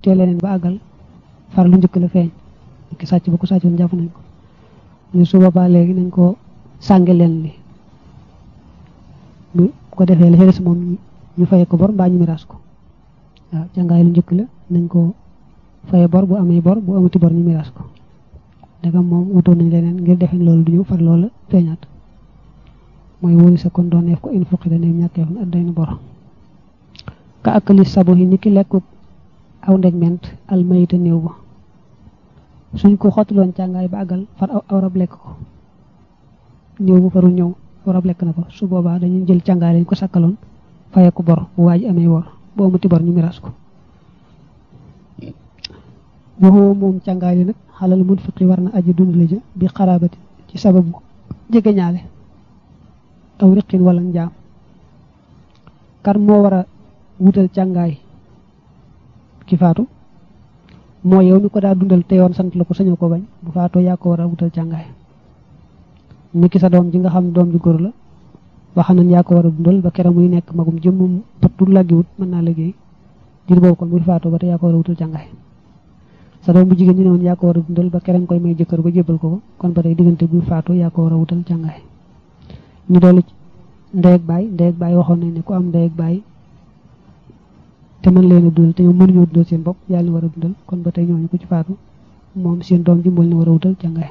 wutee leneen ba àggal far lu njëkk la feeñ ki sàcc ba ko sàccoon jàpp nañ ko ñu su boobaa léegi nañ ko sànge leen li bu ko defee la ca des moom ñu faye ko bor mbaa ñu miraas ko waaw càngaay lu njëkk la nañ ko faye bor bu amee bor bu amati bor ñu miraas ko ndegam moom wutoon nañ leneen ngir defe loolu du ñëw far loola feeñaat mooy wóori sa kon doon neef ko in fuqi da neem ñàkkeef na adday na bor ka akali sabo yi ni ki lekku aw ndeg ment almayita néew ba suñ ko xottiloon càngaay ba àggal far aw rab lekk ko néew bu farul ñëw aw rab lekk na ko su boobaa dañuy jël càngaay lañ ko sakkaloon faye ko bor bu waa ji amee bor bu amati bor ñu miraas ko waxoo moom càngaay li nag xalal mun fiqi war na aji dund la ja bi xaraabati ci sababu jege ñaale aw riqin wala njaam kan moo war a wutal càngaay ki faatu moo yow mi ko daa dundal te yoon sant la ko sañoo ko bañ bu faatoo yaa ko war a wutal càngaay ni ki sa doom ji nga xam doom ji góor la wax nañ yaa ko war a dundal ba kera muy nekk magum jëmmum patul laggiwut mën naa liggéey jir boobu kon bu faatoo ba te yaa ko war a wutal càngaay sa doom bu jigéen ñu ne woon yaa ko war a dundal ba kera nga koy may jëkkër ba jébbal ko ko kon ba tey diggante bu faatoo yaa ko war a wutal càngaay ñu dolli ndey ak baay ndey ak baay waxoon nañ ne ku am ndey ak baay te mën leen a dundal te ñoom mënuñoo dundal seen bopp yàlla ni war a dundal kon ba tey ñooñu ko ci faatu moom seen doom ji mbool ni war a wutal càngaay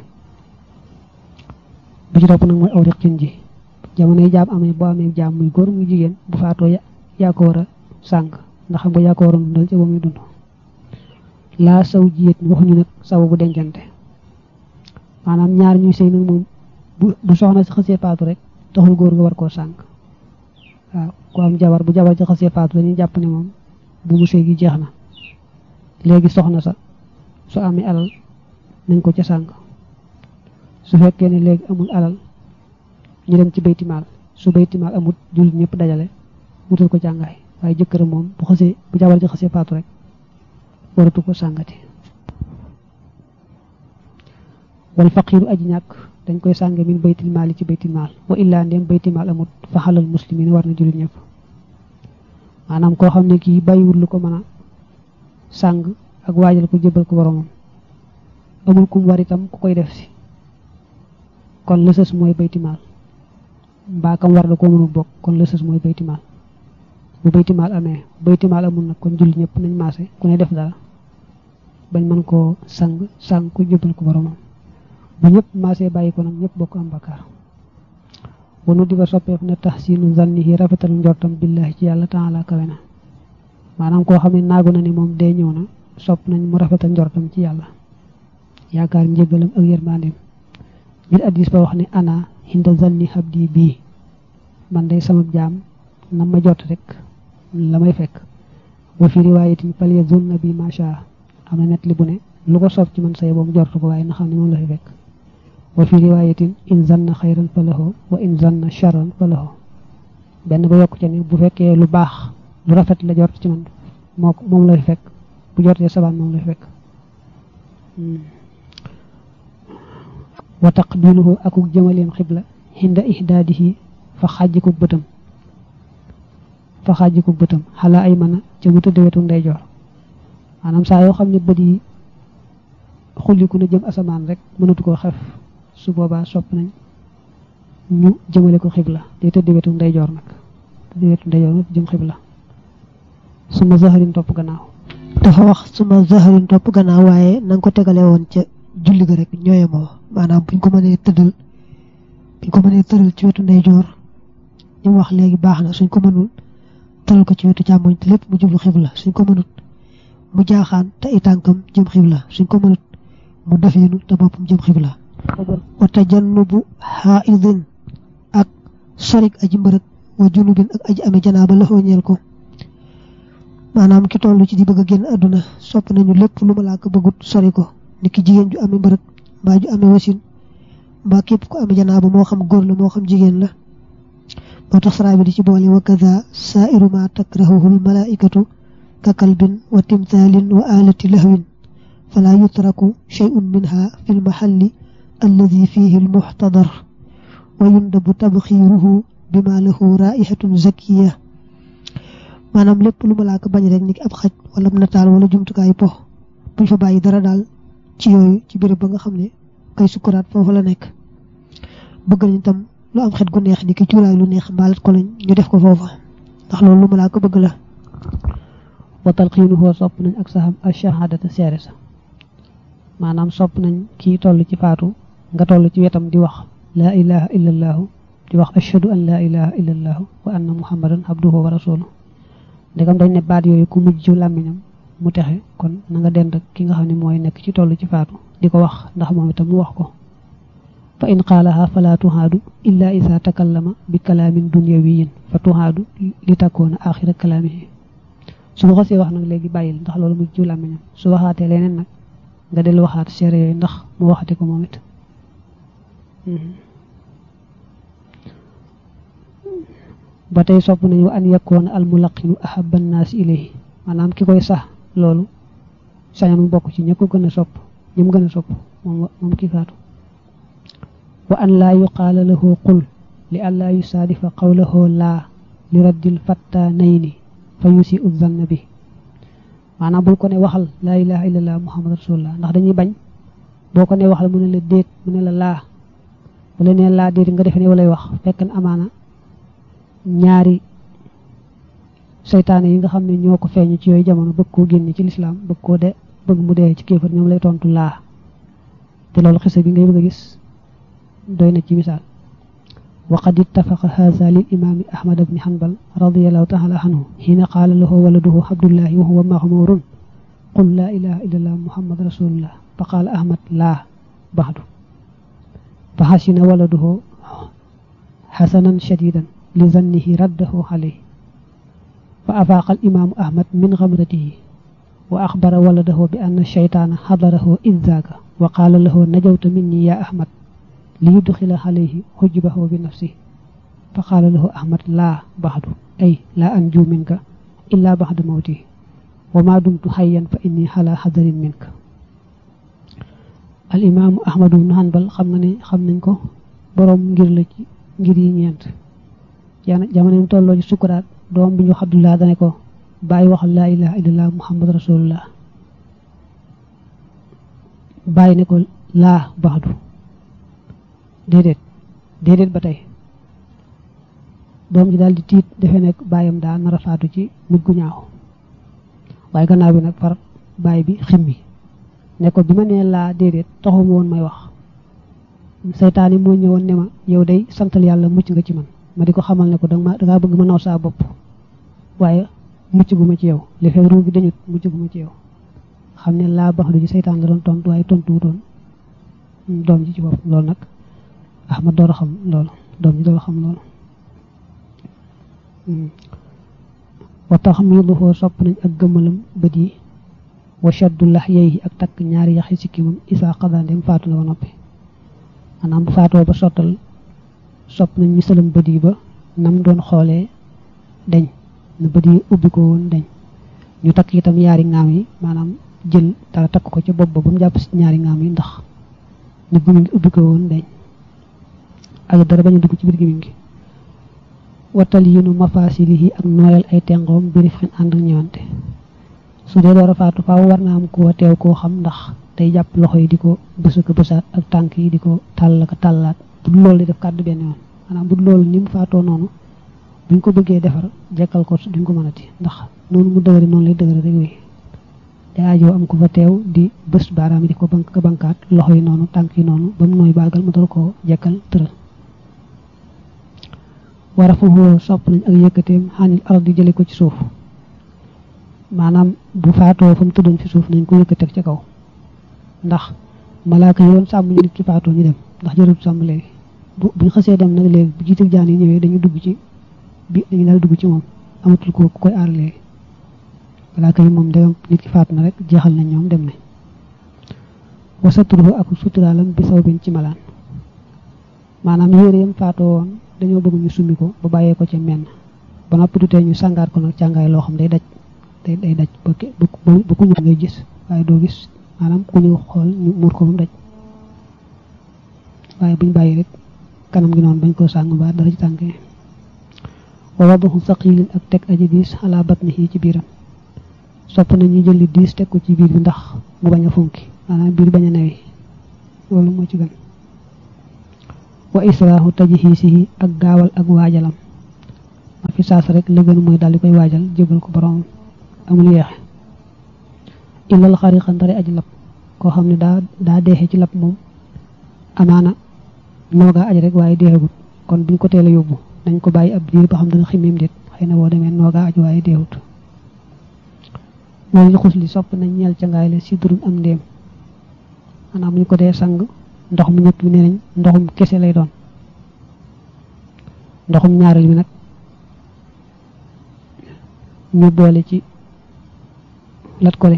bu ci topp nag mooy aw riqin ji jamono yi jaam amee boo amee jaam muy góor muy jigéen bu faatoo yaa ko war a sàng ndax xam nga yaa ko war a dundal ci ba muy dund laa saw jiyét waxuñu nag saw bu dencante maanaam ñaar ñuy sëy nag moom bu soxna si xësee faatu rek taxul góor nga war koo sàng waaw ku am jabar bu jabar ci xësee faatu dañuy jàpp ne moom bu mu sëy gi jeex na léegi soxna sa su amee alal nañ ko ca sàng su fekkee ne léegi amul alal ñu dem ci baytimaal su baytimaal amul jullit ñëpp dajale wutal ko jàngaay waaye jëkkëram moom bu xësee bu jabar ci xësee faatu rek waratu ko sàngati wal faqiiru aji ñàkk dañ koy sànge min baytil maali ci baytil maal wa illaa ndem baytil maal amut fa xalal muslimin war na jullit ñëpp maanaam koo xam ne kii bàyyiwul lu ko mën a sàng ak waajal ko jëbal ko boromam amul kum war itam ku koy def si kon lësës mooy baytil maal mbaa kam war na koo mënul bokk kon lësës mooy baytil maal bu baytil maal amee baytil maal amul nag kon jullit ñëpp nañ maase ku ne def dara bañ mën koo sang sang ko jëbal ko boromam bu ñëpp maasee bàyyi ko nag ñëpp bokk am bakkaar wanu di ba soppeef na tahsinu zannihi rafetal njortam billahi ci yàlla taala kawe na maanaam koo xam ne naagu na ni moom dee ñëw na sopp nañ mu rafetal njortam ci yàlla yaakaar njëgalam ak yërmandeem ngir addis ba wax ne ana hinda zanni habdi bii man day sama jaam na ma jot rek la may fekk wa fi riwaayatin fal yazunna bi macha am na net li bu ne lu ko soob ci man say boom jortu ko waaye na xam ne moom la fi fekk wa fi riwaayatin in zanna xayran fa lahu wa in zanna charran fa lahu benn ba yokk ca ne bu fekkee lu baax lu rafet la jort ci man moo moom la fi fekk bu jortee sabaan moom la fi fekk wa taqbiluhu akuk jëmaleem xibla xinda ihdaadihi fa xàjjikuk bëtam fa xàjjikuk bëtam xalaa ay mën a ca mu tëdd wetu ndeyjoor maanaam saa yoo xam ne bët yi xulliku na jëm asamaan rek mënatu koo xef su boobaa sopp nañ ñu jëmale ko xibla day tëdd wetu ndeyjoor nag tëdd wetu ndeyjoor nag jëm xibla suma zaharin topp gannaaw dafa wax suma zaharin topp gannaaw waaye na nga ko tegale woon ca julli ga rek ñooye moo maanaam buñ ko mënee tëddal buñ ko mënee tëral ci wetu ndeyjoor ñu wax léegi baax na suñ ko mënul tëral ko ci wetu càmmoñ te lépp mu jublu xibla suñ ko mënut mu jaaxaan te ay tànkam jëm xibla suñ ko mënut mu defeenu te boppam jëm xibla wa tajannubu xaaidin ak sorik aji mbërëg wa junubin ak aji ame janaaba la ñeel ko maanaam ki toll ci di bëgg a génn àdduna sopp nañu lépp lu ma laa ko bëggut sori ko ni ki jigéen ju ame mbërëg mbaa ju ame wasin mbaa képp ku ame janaaba moo xam góor la moo xam jigéen la moo tax saraa bi di ci boole wa kaza saairu ma takrahuhu almalaikatu ka kalbin wa timthalin wa alati lahwin fala yutraku shay'un minha fi lmahalli alladi fihi almuxtadar wa yundabu tabxiruhu bima lahu raihatun zakiya maanaam lépp lu malaaka bañ rek ni ki ab xaj wala nataal wala jumtukaayu po buñ fa bàyyi dara daal ci yooyu ci béréb ba nga xam ne kay sukkuraat foofu la nekk bëgg nañ tam lu am xet gu neex ni ki cuuraay lu neex mbaalat ko lañ ñu def ko foofa ndax loolu lu malaaka bëgg la wa talqiinuhu sopp nañ ak saxam al shahadata seere sa maanaam sopp nañ kii toll ci faatu nga toll ci wetam di wax laa ilaha illa allaahu di wax ashhadu an laa ilaha illa allaahu wa anna muhammadan abduhu wa rasuluhu ndegam dañ ne baat yooyu ku mujj ci làmmiñam mu texe kon na nga dend ki nga xam ne mooy nekk ci toll ci faatu di ko wax ndax moom itam mu wax ko fa in qaalaha fala tuhaadu illa isa takallama bi kalaamin dunyawiyin fa tuhaadu li takkoona axira kalaamihi su ko xasee wax nag léegi bàyyil ndax loolu mujj ci làmmiñam su waxaatee leneen nag nga del waxaat seere yooyu ndax mu waxati ko moom it ba tey sopp nañu an yakkoona al mulaqinu ahabba nnaasi ilayhi maanaam ki koy sax loolu sañam mu bokk ci ña ko gën a sopp ñam gën a sopp moom moom ki faatu wa an laa yuqaala lahu qul li an laa yusaadifa qawlahu laa li raddil fattanayni fa yusi u zanna bi maanaam bul ko ne waxal laa ilaha illallah muhammad rasulullah ndax dañuy bañ boo ko ne waxal mu ne la déet mu ne la laa bu la nee laa déet nga defe ne walay wax fekk na amaana ñaari seytaane yi nga xam ne ñoo ko feeñu ci yooyu jamono bëgg koo génne ci lislaam bëgg koo de bëgg mu dee ci kéefar ñoom lay tontu laa te loolu xisa bi ngay bëgg a gis doy na ci misaal wa qad ittafaqa haza lil imaami ahmad bni hanbal radiallahu taala anhu xiina qaala lahu waladuhu abdullahi wa huwa maxmurun qul laa ilaha illa allah muhammad rasulullah fa qaala ahmad laa baxdu fa xasina waladuhu xasanan shadidan li zannihi raddahu alayhi fa afaaqa al imaamu ahmad min xamratihi wa axbara waladahu bi anna shaytaana xadarahu id zaaka wa qaala lahu najawta minni ya ahmad li yudxila alayhi xujbahu bi nafsi fa qaala lahu ahmad laa baxdu ay laa anju minka illa baxda mawti wa ma dumtu xayyan fa inni xala xadarin minka al imaamu ahmadu bnu hanbal xam nga ne xam nañ ko boroom ngir la ci ngir yi ñeent jamono mu tolloo ci sukuraat doom bi ñu xabdullah dane ko bàyyi waxal laa ilaha illallah muhammad rasulullah bàyyi ne ko laa baxdu déedéet déedéet ba tey doom ji daal di tiit defe nekk bàyyam daa nar a faatu ci mujj gu ñaaw waaye gannaaw bi nag far bàyyi bi ximmi ne ko bi ma nee laa déedéet taxuma woon may wax seytaan yi moo ñëwoon ne ma yow day santal yàlla mucc nga ci man ma di ko xamal ne ko danga ma dangaa bëgg ma naw saa bopp waaye mucc gu ma ci yow li fekk ruu gi dañut mucc gu ma ci yow xam ne laa bax du ci seytaan la doon tontu waaye tontu wutoon doom ji ci bopp loolu nag ahmad door a xam loolu doom ji door a xam loolu wa taxmiiduhu sopp nañ ak gëmmalam bët yi wa shaddu lahyayhi ak takk ñaari yaxi sikkimam isaa qadaa ndem faatu na ba noppi maanaam bu faatoo ba sottal sopp nañ misalam bët yi ba nam doon xoolee deñ na bët yi ubbi ko woon deñ ñu takk itam ñaari ŋaam yi maanaam jël dara takk ko ca bopp ba ba mu jàpp si ñaari ŋaam yi ndax ni bu ngi ubbi ko woon deñ ak dara bañ a dugg ci biir gémmiñ gi wattal yinu mafaasilihi ak nooyal ay tengoom biri fen ànd ak ñëwante su dee door a faatu faaw war naa am koo teew koo xam ndax day jàpp loxo yi di ko bës ko bësaat ak tànk yi di ko tàll ko tàllaat bu dul loolu di def kàddu benn yoon maanaam bu dul loolu ni mu faatoo noonu buñ ko bëggee defar jekkal ko duñ ko mënati ndax noonu mu dëgëri noonu lay dëgëri rek wéy day aajoo am ko fa teew di bës baaraam yi di ko bank bankaat loxo yi noonu tànk yi noonu ba mu nooy baagal mu dal koo jekkal tëral wara fa xoo sopp nañ ak yëkkateem xanil ardi jële ko ci suuf maanaam bu faatoo fa mu tëddoon ci suuf nañ ko yëkkateeg ca kaw ndax malaaka yi doon sàmm ñu nit ki faatoo ñu dem ndax jërëtu sàmm léegi bu buñ xasee dem nag léegi bu jiital jaan yi ñëwee dañu dugg ci bi dañu daal dugg ci moom amatul ko ku koy aar léegi malaaka yi moom dem nit ki faatu na rek jeexal nañ ñoom dem nañ wasatruhu ak suturaalam bi saw bin ci malaan maanaam yére yam faatoo woon dañoo bëgg ñu summi ko ba bàyyee ko ca menn ba noppi du tee ñu sàngaat ko nag càngaay loo xam day daj day day daj ba ba ku ñëw ngay gis waaye doo gis maanaam ku ñëw xool ñu muur ko ba mu daj waaye buñ bàyyi rek kanam gi noonu bañ koo sàng ba dara ci tànk yi wa wadahu saqilin ak teg aji diis ala batnihi ci biiram sopp nañu jëli diis teg ko ci biir bi ndax mu bañ a funki maanaam biir bañ a newi loolu moo ci gën wa israahu tajhiisihi ak gaawal ak waajalam ma fi saas rek la gën mooy daal di koy waajal jébal ko borom amul yeexe illal xariqa ndare aji lab koo xam ne daa daa deexe ci lab moom amaana noogaa aj rek waaye deexagut kon buñ ko teel a yóbbu nañ ko bàyyi ab diir ba xam dana ximmeem déet xëy na boo demee noogaa aj waaye deexut loolu li xus li sopp nañ ñeel ca ngaay la si durum am ndéem maanaam ñu ko dee sang ndox mu ñëkk bi nee nañ ndoxum kese lay doon ndoxum ñaareel bi nag ñu boole ci lat ko leñ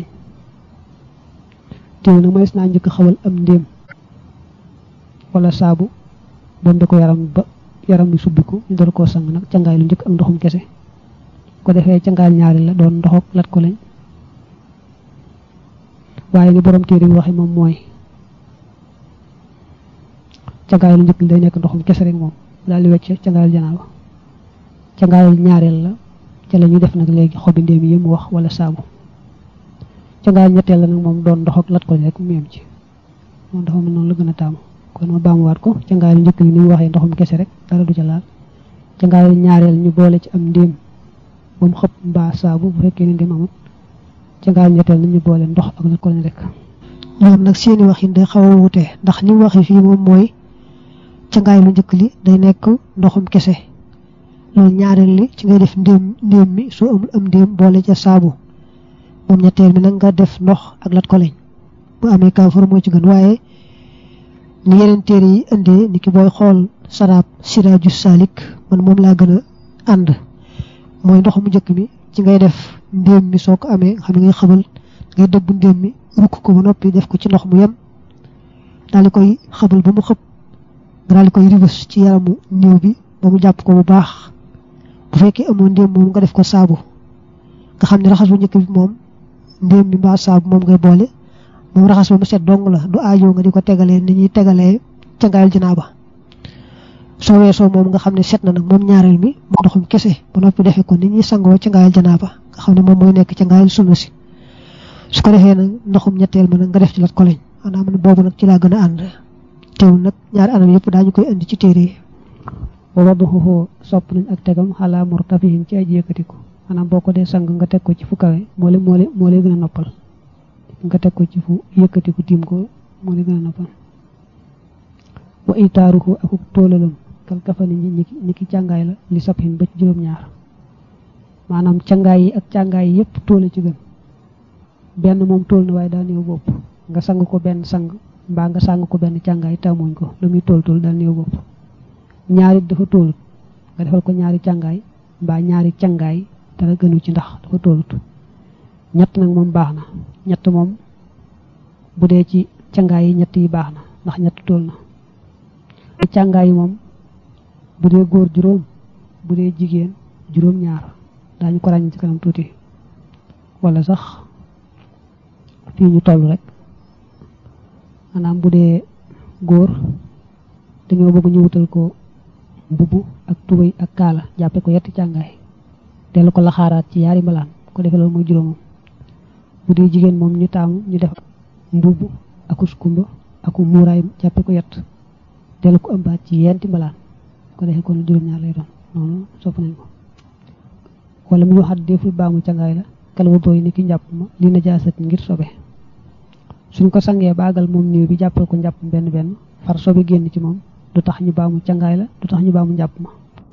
teew na mënees naa njëkk xawal am ndéem wala saabu bonde ko yaram ba yaram bi subbiku ñu door koo sang nag cangaay lu njëkk ak ndoxum kese ko defee cangaayal ñaari la doon ndox ak lat ko lañ waaye ni borom téere bi waxe moom mooy cangaayal lu njëkk li day nekk ndoxum kese rek moom daal di wecc cangaayal janaaba cangaayal ñaareel la ca la ñuy def nag léegi xobi ndéem yi mu wax wala saabu cangaayal ñetteel la nag moom doon ndox ak lat ko rek mu yem ci moom dafa mel noonu la gën a taamu kon ma baamuwaat ko cangaayal njëkk li ni ñu waxee ndoxum kese rek dara du ca laal cangaayal ñaareel ñu boole ci am ndéem ba mu xëpp mbaa saabu bu fekkee ne ndéem amut cangaayal ñetteel nañu boole ndox ak lat ko lañ rek ñoom nag seeni waxin day xaw a wute ndax ni mu waxee fii moom mooy cangaay lu njëkk li day nekk ndoxum kese loolu ñaareel li ci ngay def ndéem ndéem mi soo amul am ndéem boole ca saabu moom ñetteel mi nag nga def ndox ak lat ko lañ bu amee kaafar moo ci gën waaye ni yeneen téere yi indee ni ki booy xool saraab siraaju salik man moom laa gën a ànd mooy ndox mu njëkk mi ci ngay def ndéem mi soo ko amee xam ngay xamal ngay dëbb ndéem mi rukk ko ba noppi def ko ci ndox mu yem daal di koy xabal ba mu xëpp nga daal di koy ribës ci yaramu néew bi ba mu jàpp ko bu baax bu fekkee amoo ndéem moom nga def ko saabu nga xam ne raxas bu njëkk bi moom ndéem mi mbaa saabu moom ngay boole moom raxas ba mu set dong la du aajoo nga di ko tegalee ni ñuy tegalee cangaayal janaaba soo weesoo moom nga xam ne set na nag moom ñaareel mi mu ndoxum kese ba noppi defee ko ni ñuy sangoo cangaayal janaaba nga xam ne moom mooy nekk cangaayal sunna si su ko defee nag ndoxum ñetteel ma nag nga def ci lat ko lañ maanaam ne boobu nag ci laa gën a ànd teewul nag ñaari anam yëpp daañu koy indi ci téere yi wa wadduhu sopp nañ ak tegam xalaa murtafihin ci aji yëkkatiku maanaam boo ko dee sang nga teg ko ci fu kawe moo le moo le moo lay gën a noppal nga teg ko ci fu yëkkatiku tiim ko moo lay gën a noppal wa itaaruhu akuk tóolalam kal kafani ñi ñi ki càngaay la li sabhin ba ci juróom-ñaar maanaam càngaay yi ak càngaay yi yëpp tóole ci gën benn moom tóol na waaye daa néew bopp nga sang ko benn sang mbaa nga sang ko benn càngaay taamuñ ko lu muy tóol tóol daal néew bopp ñaari dafa tóolut nga defal ko ñaari càngaay mbaa ñaari càngaay dara gënu ci ndax dafa tóolut ñett nag moom baax na ñett moom bu dee ci càngaay yi ñett yi baax na ndax ñett tóol na càngaay yi moom bu dee góor juróom bu dee jigéen juróom ñaar daañu ko ràññ ci kanam tuuti wala sax fii ñu toll rek maanaam bu dee góor dañoo bëgg ñu wutal ko mbubb ak tubéy ak kaala jàppe ko yetti càngaay dellu ko laxaaraat ci yaari mbalaan ko defee loolu mooy juróomam bu dee jigéen moom ñu taamu ñu def mbubb aku skumba aku muuraay jàppe ko yett dellu ko ëmbaat ci yenti mbalaan ko defee kon juróom-ñaar lay doon noonu sopp nañ ko wala mu waxaat deful baamu cangaay la kal wu booy ni ki njàpp ma li na jaasat ngir sobe suñ ko sangee baagal moom néew bi jàppal ko njàpp benn benn far sobe génn ci moom du tax ñu baamu cangaay la du tax ñu baamu njàpp ma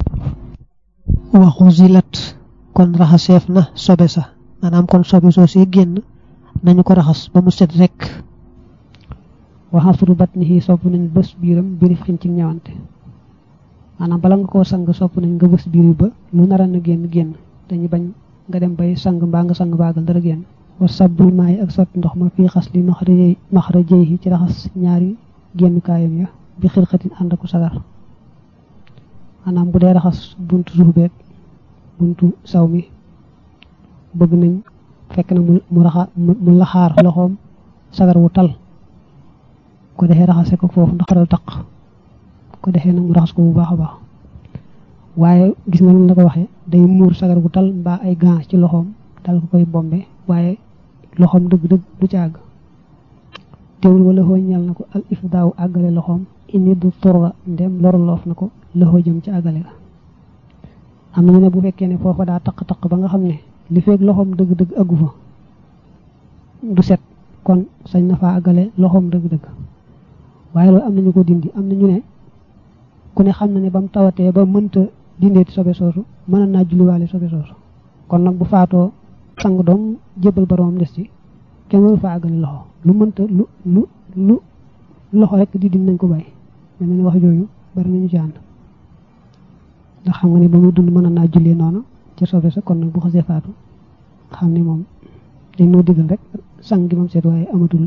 waxu zilat kon raxaseef na sobe sa maanaam kon sobe soo see génn nañu ko raxas ba mu set rek waxasuru bat ni sopp nañ bés biiram birif xin ci ñëwante maanaam bala nga koo sang sopp nañ nga bés biir ba lu nara na génn génn dañuy bañ nga dem bay sang mbaa nga sang baagal dara génn wa sabbul maay ak sotti ndox ma fii xas li maxrajey maxrajey yi ci raxas ñaari génn kaayam ya bi xilxatin ànd aku sagar maanaam bu dee raxas buntu suuf beeg buntu saw mi bëgg nañ fekk na mu raxa mu laxaar loxoom sagar wu tal ko defee raxase ko foofu ndax xaral taq ko defee nag mu raxas ko bu baax a baax waaye gis nga lu la ko waxee day muur sagar gu tal mbaa ay gants ci loxoom dal ko koy bombe waaye loxoom dëgg-dëgg du ci àgg teewul wala xoo ñal na ko al ifdaaw àggale loxoom ini du turra ndem lorloof na ko loxo jëm ci àggale la am nañu ne bu fekkee ne foofa daa taq-taq ba nga xam ne li feeg loxoom dëgg-dëgg àggu fa du set kon sañ na faa àggale loxoom dëgg-dëgg waaye loolu am nañu ko dindi am nañu ne ku ne xam na ne ba mu tawatee ba mënta dindeeti sobe soosu mën naa julliwaale sobe soosu kon nag bu faatoo sang doom jébbal boroomam des ci kenn waru fa àggale loxo lu mënta lu lu lu loxo rek di din nañ ko bàyyi mel na ni wax jooju bari nañu ci ànd ndax xam nga ne ba muy dund mën naa jullee noonu ci sobe sa kon nag bu xasee faatu xam ne moom dañ noo digal rek sang gi moom seet waaye amatul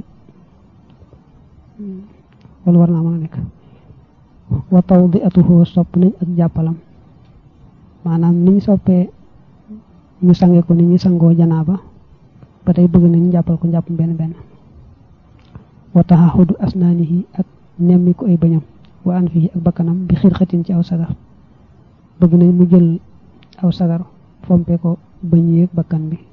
wala war naa mën a nekk wa tawdi'atuhu sopp nañ ak jàppalam maanaam niñ soppee ñu sange ko ni ñu sangoo janaaba ba tey bëgg nañ jàppal ko njàpp benn benn wa taxaxudu asnaanihi ak nemmi ko ay bañam wa an fii ak bakkanam bi xirxatin ci aw sagar bëgg nañ mu jël aw sagar fompe ko bañ yéeg bakkan bi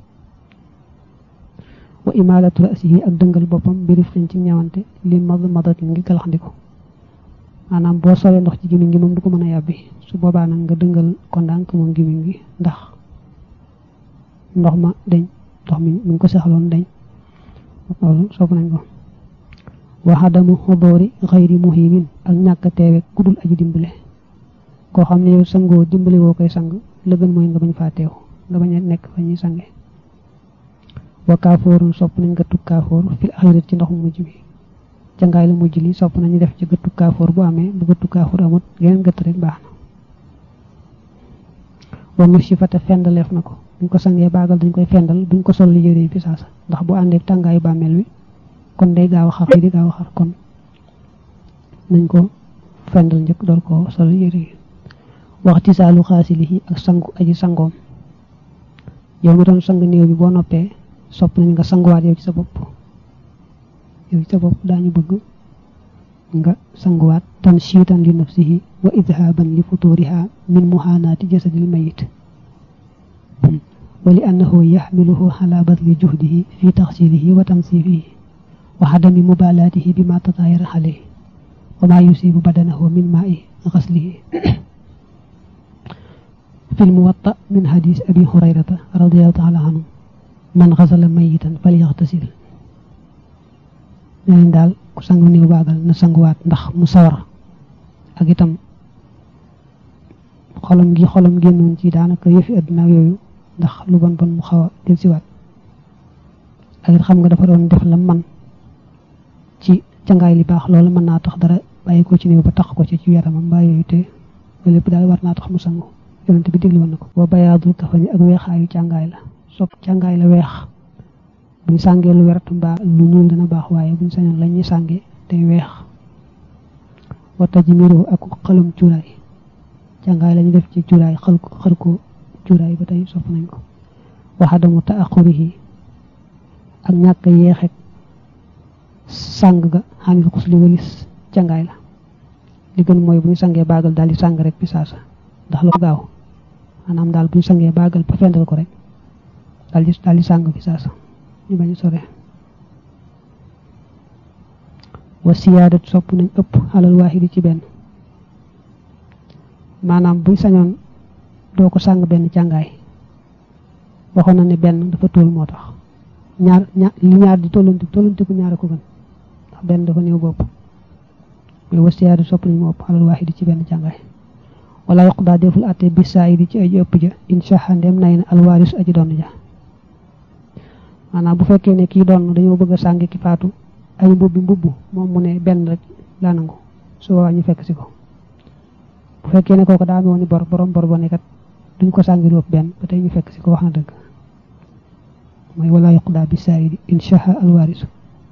wa imalatu rasihi ak dëngal boppam bi rifqin ci ñawante li mad madatin ngi galaxndiko maanaam boo solee ndox ci gimiñ gi moom du ko mën a yàbbi su boobaa nag nga dëngal ko ndànk moom gimiñ gi ndax ndox ma deñ ndox mi mi ngi ko saxaloon deñ loolu sopp nañ ko waxadamu xoboori xayri muhimin ak ñàkk teewe ku dul aji dimbale koo xam ne yow sangoo dimbale woo koy sang la gën mooy nga bañ faa teew nga bañ a nekk fa ñuy sange wa kaafoorun sopp nañ gëttu kaafoor fil axirat ci ndox mu mujj bi cangaay la mujj li sopp nañu def ci gëttu kaafoor bu amee bu gëttu kaafoor amut geneen gëtt rek baax na wa nus ci fate fendaleef na ko buñ ko sangee baagal dañ koy fendal buñ ko sol li yére bi saasa ndax bu àndee tàngaayu bàmmeel wi kon day gaaw a xar di gaaw a xar kon nañ ko fendal njëkk door ko sol yére yi waxti saalu xaasilihi ak sangu aji sangoom yow mi doon sang néew bi boo noppee sopp nañ nga sanguwaat yow ci sa bopp yow ci sa bopp daañu bëgg nga sanguwaat tan siitan li nafsihi wa idhaban li futuriha min muhanaati jasadil mayit wa li annahu yaxmiluhu ala badli juhdihi fi taxsilihi wa tansifihi wa xadami mubalaatihi bima tataayara alayhi wa ma yusibu badanahu min maai xaslihi في الموطأ من حديث أبي هريرة رضي الله تعالى عنه من غسل ميتا فليغتسل neen daal ku sangu néew baagal na sanguwaat ndax mu sawar ak itam xolam gi xolam génnoon ci daanaka yëfi adduna yooyu ndax lu bon bon mu xaw a del siwaat ak it xam nga dafa doon def la man ci cangaay li baax loolu mën naa tax dara bàyyi ko ci néew ba tax ko ci ci yaramam mbaa yooyu te loolu lépp daal war naa tax mu sangu yonente bi déglu woon na ko wa bayaadul kafani ak weexaayu càngaay la sopp càngaay la weex buñ sàngee lu wert mbaa lu ñuul dana baax waaye buñ sañoon la ñuy sàngee day weex wa tajmiru ak xalum cuuraay càngaay lañu def ci cuuraay xal ko xal ko cuuraay ba tey sopp nañ ko waxadamu taaxurihi ak ñàkk yeexek sàng ga xanil xusli walis càngaay la li gën mooy bu ñu sangee baagal daal di sàng rek bi saasa ndax lu gaaw maanaam daal bu ñu sangee baagal ba fendal ko rek daal di daal di sàng bi saasa ñu bañ a sore wa siyaadat sopp nañ ëpp xalal waaxidi ci benn maanaam buñ sañoon doo ko sàng benn càngaay waxoon na ne benn dafa tóol moo tax ñaar ñaar li ñaar di tollanti tollantiku ñaar a ko gën ndax benn dafa néew bopp mais wa siyaadat sopp nañ mu ëpp xalal waaxidi ci benn càngaay wala yoq daa deful atte bi saa yi di ci aji ëpp ja insha ndem nay na alwaaris aji doon ja maanaam bu fekkee ne kii doon dañoo bëgg a sàng ki faatu ay mbubbi mbubb moom mu ne benn rek laa nangu su boobaa ñu fekk si ko bu fekkee ne kooku daa amoon ni bor borom bor ba nekkat duñ ko sàngi lu ëpp benn ba tey ñu fekk si ko wax na dëgg mooy wala yoq daa bi saa yi di insha alwaaris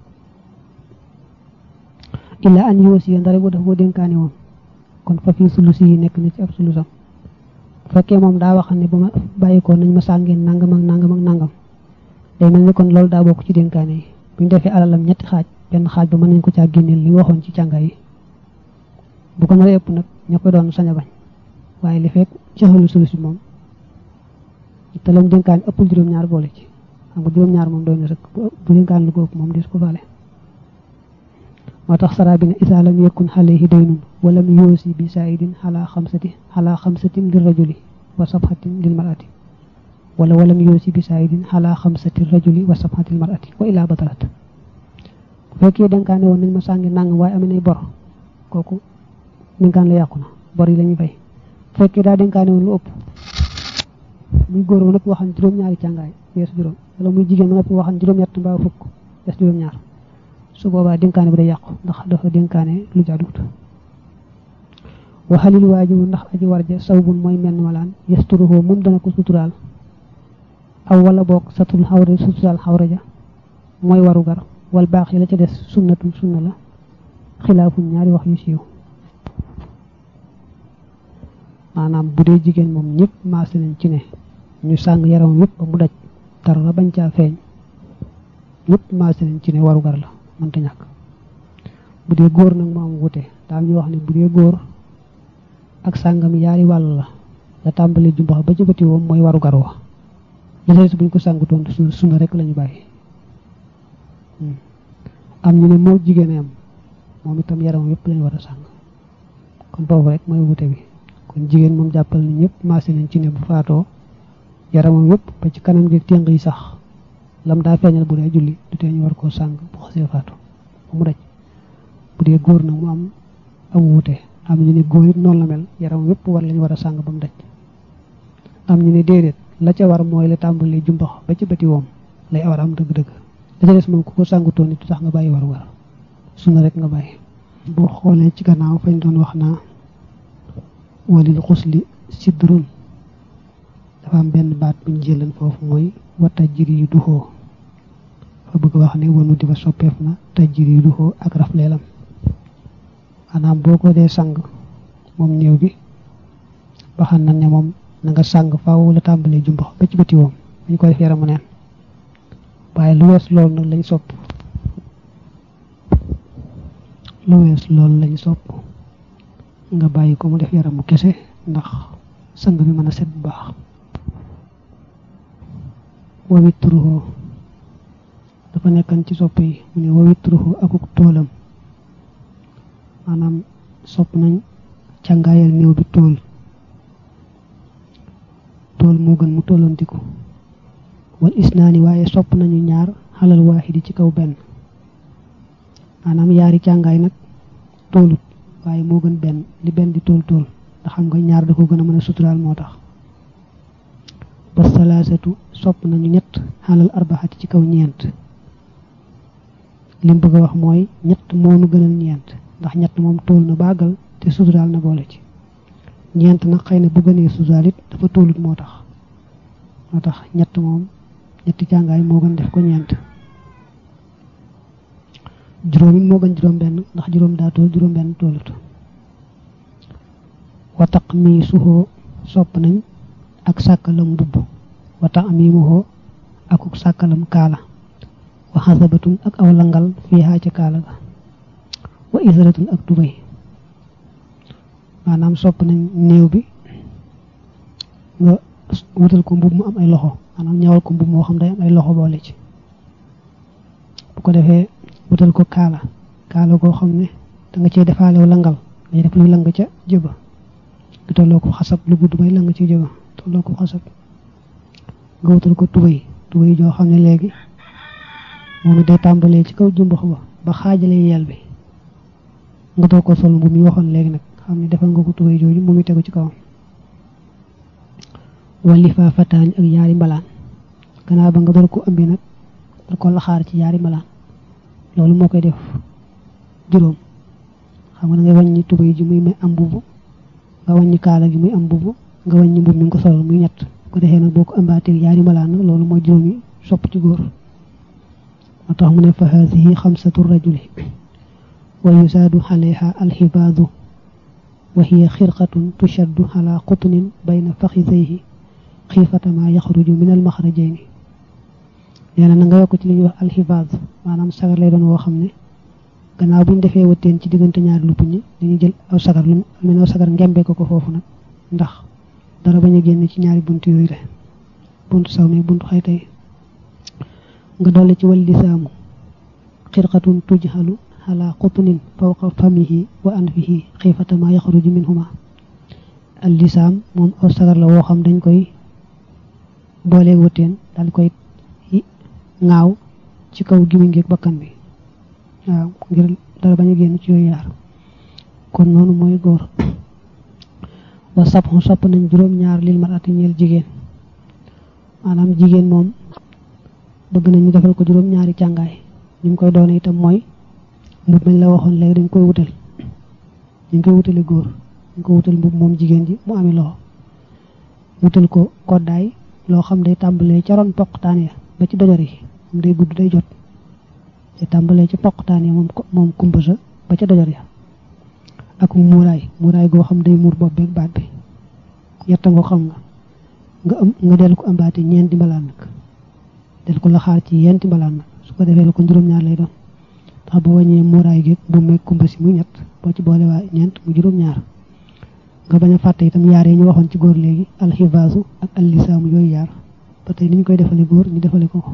illa an yoosiya ndare bu dafa boo dénkaane woon kon fa fii sulusi yi nekk na ci ab sulusam bu fekkee moom daa wax ne ba ma bàyyi ko nañ ma sàngeen nangam ak nangam ak nangam day mel ni kon loolu daa bokk ci dénkaane yi buñ defee alalam ñetti xaaj benn xaaj ba mën nañ ko caa génneel li waxoon ci cànga yi bu ko nar ëpp nag ña koy doon sañ a bañ waaye li fekk joxalu sulusi moom te lam dénkaan ëppul juróom-ñaar boole ci xam nga juróom-ñaar moom doy na rek bu dénkaan lu ko ëpp moom dis ko faale moo tax sara bi ne isa lam yakun alayhi daynun walam yoosi bi saidin xalaa xamsati xalaa xamsatin lil rajuli wa sabxatin lil marati wala walam yoosi bi saidin xalaa xamsati rajuli wa sabxatil marati wa ilaa batalat bu fekkee dénkaane woon nañ ma sàngi nangam waaye amee nay bor kooku dénkaan la yàqu na bor yi la ñuy fay bu fekkee daa dénkaane woon lu ëpp muy góor ba nag waxan juróom-ñaari càngaay weesu juróom wala muy jigéen ba nag waxan juróom-ñett mbaa fukk des juróom-ñaar su boobaa dénkaane bi day yàqu ndax dafa dénkaane lu jaaduwut waxalil waajibu ndax aji warja sawbun mooy menn malaan yasturuhoo moom dana ko suturaal aw wala boog satul xawra suturaal xawra ja mooy waru gar wal baax yi la ca des sunnatun sunna la xilaafuñ ñaari wax yu siiw maanaam bu dee jigéen moom ñëpp maase nañ ci ne ñu sàng yaram yëpp ba mu daj dara bañ caa feeñ ñëpp maase nañ ci ne waru gar la mënta ñàkk bu dee góor nag moom wute daal ñu wax ne bu dee góor ak sàngam yaari wàll la la tàmbali jumbax ba ci bëti woom mooy waru gar wa li des buñ ko sàngutoon su suna rek lañu bàyyi am ñu ne moo jigéen am moom itam yaram yëpp lañu war a sàng kon foofu rek mooy wute bi kon jigéen moom jàppal ni ñëpp maase nañ ci ne bu faatoo yaramam yëpp ba ci kanam gi téng yi sax lam daa feeñal bu dee julli du tee ñu war koo sàng bu xasee faatu ba mu daj bu dee góor nag mu am am wuute am ñu ne góor it noonu la mel yaram yëpp war lañu war a sàng ba mu daj am ñu ne déedéet la ca war mooy la tàmbali jumbax ba ci bëti woom lay war am dëgg-dëgg la ca des moom ku ko sàngutoon it tax nga bàyyi war war suna rek nga bàyyi boo xoolee ci gannaaw fañ doon wax naa walil xusli sidrun dafa am benn baat buñ jëlan foofu mooy wa tajjiri yu duxoo fa bëgg wax ne wanu di ba soppeef na tajjiri yu duxoo ak rafleelam maanaam boo ko dee sang moom néew bi baxan na ne moom na nga sàng faaw la tàmbalee jumbax ba ci bëti woom dañ ko def yaramu neen waaye lu wees loolu nag lañ sopp lu wees loolu lañ sopp nga bàyyi ko mu def yaramu kese ndax sang bi mën a set bu baax wawitruhu dafa nekkan ci sopp yi mu ne wawitruhu akuk toolam maanaam sopp nañ càngaayal néew bi tool tool moo gën mu tollantiku wal isnaani waaye sopp nañu ñaar xalal waaxidi ci kaw benn maanaam yaari càngaay nag toolut waaye moo gën benn li benn di tool tool ndax xam nga ñaar da ko gën a mën a suturaal moo tax ba salaasatu sopp nañu ñett xalal arbaxati ci kaw ñeent lim bëgg a wax mooy ñett moonu gënal ñeent ndax ñett moom tool na bàggal te suturaal na boole ci ñeent nag xëy na bu gënee suturaal it dafa toolut moo tax moo tax ñett moom ñetti jàngaay moo gën def ko ñeent juróom it moo gën juróom benn ndax juróom daa tool juróom benn toolut wa taq mii suxoo sopp nañ ak sàkkalam mbubb wa tax mii muxoo akuk sàkkalam kaala wa xasabatun ak aw langal fiihaa ca kaala ga wa isratun ak tubay maanaam sopp nañ néew bi nga wutal ko mbub mu am ay loxo maanaam ñawal ko mbub moo xam day am ay loxo boole ci bu ko defee wutal ko kaala kaala goo xam ne da nga cee defaalew langal day def luy lang ca jëba lu tolloo ko xasab lu gudd bay lang ci jëba tolloo ko xasab nga wutal ko tubay tubay joo xam ne léegi moom it day tàmbalee ci kaw jumbax ba ba xaajale yel bi nga doo ko sol mbu mi waxoon léegi nag xam ne defal nga ko tubay jooju mu mi tegu ci kawam wali fa fataañ ak yaari mbalaan gannaaw ba nga door ko ëmbi nag door ko laxaar ci yaari mbalaan loolu moo koy def juróom xam nga da ngay wàññi tubay ji muy am mbubu nga wàññi kaala gi muy am mbubu nga wàññi mbub mi nga ko solal muy ñett ko defee nag boo ko ëmbaatee yaari mbalaan nag loolu mooy juróom yi sopp ci góor moo tax mu ne fa haadihi xamsatu rajuli wa yusaadu xaleha alxibaadu wa hiya xirqatun tushaddu ala qutnin bayna faxisayhi xiifata ma yaxruju min almaxrajayni nee na na nga yokk ci li ñuy wax alxibaad maanaam sagar lay doon woo xam ne gannaaw bu ñu defee wëtteen ci diggante ñaari lupp ñi dañuy jël aw sagar lu mel ne aw sagar ngembee ko ko foofu nag ndax dara bañ a génn ci ñaari bunt yooyu de buntu saw mi buntu xay tey nga dolli ci wal lisaamu xirqatun tujhalu ala qutnin fawqa famihi wa anfihi xiifata ma yaxruju minhuma al lisaam moom aw sagar la woo xam dañ koy booleeg wëteen daal koy ŋaaw ci kaw gimiñ gi ak bakkan bi waaw ngir dara bañ a génn ci yooyu yaar kon noonu mooy góor wa sabxu sopp nañ juróom-ñaar lil marati ñeel jigéen maanaam jigéen moom bëgg nañ ñu defal ko juróom-ñaari càngaay ni mu koy doone itam mooy mbub mañ la waxoon léegi dañ koy wutal dañ koy wutale góor dañ ko wutal mbub moom jigéen ji mu ami loxo wutal ko koddaay loo xam day tàmbalee ca ron poqtaan ya ba ci dojor yi moom day gudd day jot day tàmbalee ca poqtaan ya moom moom kumba sa ba ca dojor ya ak muuraay muuraay goo xam day muur bopp beeg baat bi yetta ngoo xam nga nga am nga dellu ko ambaate ñeenti mbalaan nag del ko la xaar ci yenti mbalaan nag su ko defee la ko juróom-ñaar lay doon tax ba wàññee muuraay géeg bu meeg kumba si muy ñett boo ci boole waa ñeent mu juróom-ñaar nga bañ a fàtte itam yaar yi ñu waxoon ci góor léegi alxivaasu ak allisaamu yooyu yaar ba tey ni ñu koy defale góor ñu defale ko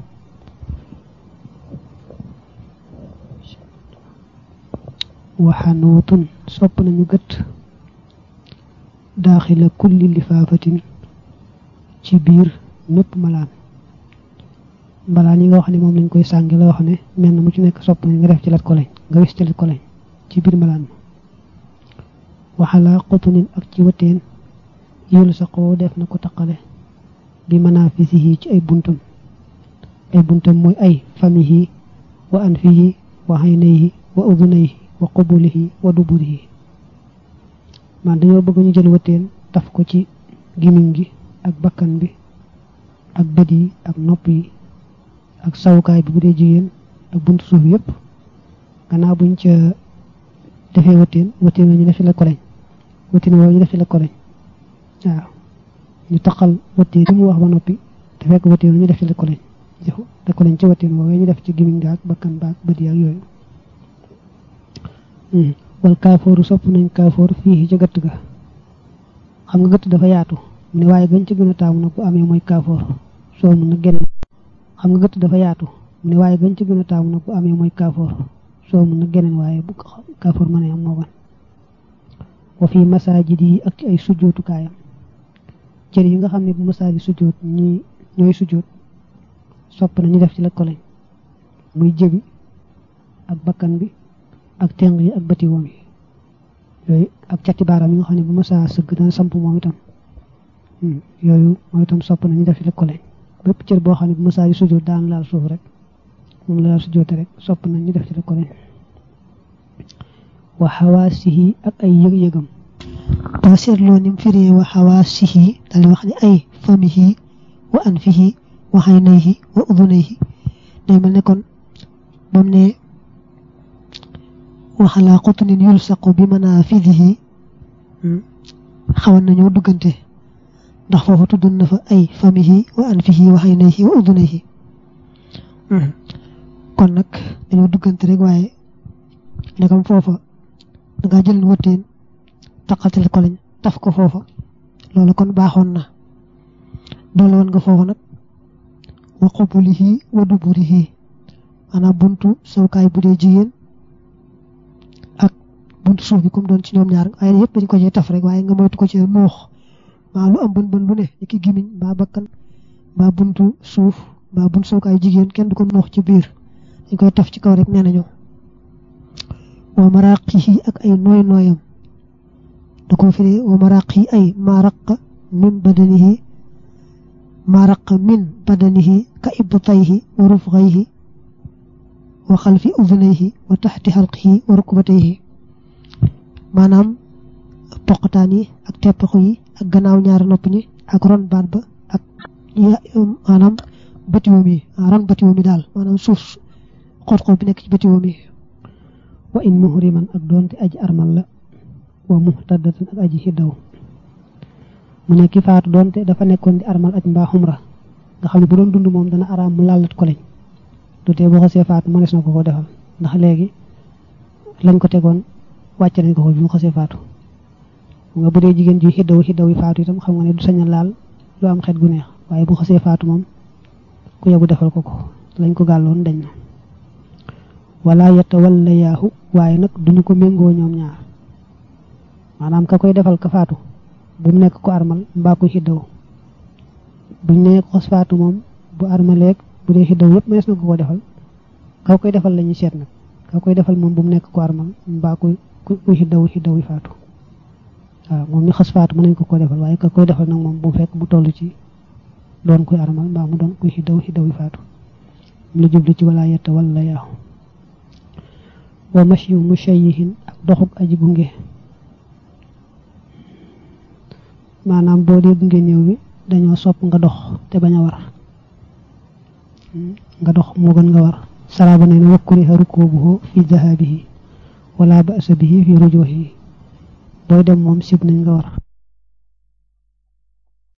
waxanootun sopp nañu gët daaxila kulli lifaafatin ci biir mépp malaan mbalaan yi nga wax ne moom lañ koy sàngi la wax ne mel na mu ci nekk sopp nañ nga def ci lat ko lañ nga wis ci lat ko lañ ci biir malaan ma waxalaa xutunin ak ci wëteen yulu sa xoo def na ko taqale bi manaafisihi ci ay buntam ay buntam mooy ay famihi wa anfihi wa aynayhi wa udunayhi wa qubulihi wa duburihi man dañoo bëgg ñu jël wëteen taf ko ci gimiñ gi ak bakkan bi ak bët yi ak nopp yi ak sawukaay bi bu dee jigéen ak buntu suuf yépp gannaaw buñ ca defee wëteen wëteen ñu def ci la koleñ wëteen woowu ñu def ci la koleñ waaw ñu taqal wëteen bi mu wax ba noppi te fekk wëteen ñu def ci la koleñ jëfu la koleñ ci wëteen woowu ñu def ci gimiñ ga ak bakkan ba ak bët yi ak yooyu wal kaafooru sopp nañ kaafoor fii ca gëtt ga xam nga gëtt dafa yaatu mu ne waaye gañ ci gën a taamu nag bu amee mooy kaafoor soo mun nag geneen xam nga gëtt dafa yaatu mu ne waaye gañ ci gën a taamu nag bu amee mooy kaafoor soo mun nag geneen waaye bu kaafoor mënee am moo gën wa fii masaajid yi ak ci ay sujjootukaayam cër yi nga xam ne bu masaa bi sujjoot ñi ñooy sujjoot sopp na ñu def ci la koleñ muy jëbi ak bakkan bi ak teng yi ak bëti woom yi yooyu ak cati baaraam yi nga xam ne bu masaa sëgg dana samp moom itam yooyu moom itam sopp nañu def ci la koleñ bépp cër boo xam ne bu masaa yi sujjoot daan laal suuf rek moom la laal sujjoote rek sopp nañ ñu def ci la koleñ wa xawaasihi ak ay yëg-yëgam boo seetloo ni mu firee wa xawaasihi dal wax ni ay famihi wa anfihi wa aynayhi wa udunayhi day mel ne kon bam ne waxalaa xutunin yulsaqu bi manaafidihi xawan nañoo duggante ndax foofu tuddoon na fa ay famihi wa anfihi wa aynayhi wa udunayhi kon nag dañoo duggante rek waaye ndegam foofa dangaa jël wëtteen taqatal ko lañ taf ko foofa loolu kon baaxoon na doole woon nga foofa nag wa qubulihi wa duburihi maanaam buntu sawkaay bu dee jigéen ak buntu suuf bi comme doon ci ñoom ñaar waaye yëpp dañ ko cee taf rek waaye nga moytu ko ci nuux maa lu am bën bën lu ne ni ki gimiñ mbaa bakkan mbaa buntu suuf mbaa buntu sawkaay jigéen kenn du ko nuux ci biir dañ koy taf ci kaw rek nee nañu wa maraqihi ak ay nooy nooyam da ko firee wa maraqihi ay maraqa min badanihi maraqa min badanihi ka ibtayhi wa rufghayhi wa xalfi udunayhi wa taxti xalqihi wa rukbatayhi maanaam poqataan yi ak teppaxu yi ak gannaaw ñaari nopp ñi ak ron baat ba ak maanaam batiwoom yi ron batiwoom yi daal maanaam suuf xoot-xoot bi nekk ci batiwoom yi wa in muhriman ak doonte aji armal la wa muhtadatan ak aji xiddaw mu ne ki faatu doonte dafa nekkoon di armal aj mbaa xumra nga xam ne bu doon dund moom dana araam mu laalat ko lañ du tee boo xasee faatu mënees na ko ko defal ndax léegi lañ ko tegoon wàcc nañ ko ko bi mu xasee faatu nga bu dee jigéen ji xiddaw xiddaw yi faatu itam xam nga ne du sañ a laal lu am xet gu neex waaye bu xasee faatu moom ku yebu defal ko ko lañ ko gàlloon dañ na wala yetta walla yaahu waaye nag duñu ko méngoo ñoom ñaar maanaam ka koy defal ka faatu bu mu nekk ko armal mbaa ko xiddaw buñ ne xos faatu moom bu armaleeg bu dee xiddaw yëpp mees na ko ko defal kaw koy defal la ñuy seet nag kaw koy defal moom bu mu nekk ko armal mbaa ku ku xiddaw xiddaw yi faatu waaw moom ñu xas faatu mën nañ ko ko defal waaye ka koy defal nag moom bu mu fekk mu toll ci doon kuy armal mbaa mu doon kuy xiddaw xiddaw yi faatu mu la jublu ci wala yetta walla yaahu wa mashyu mushayyihin ak doxuk aji gunge maanaam boo dee gunge néew bi dañoo sopp nga dox te bañ a war nga dox moo gën nga war salaaba nee na wakkuriha rukubuhu fi dahabihi wala ba'sa bihi fi rujuhi booy dem moom sib nañ nga war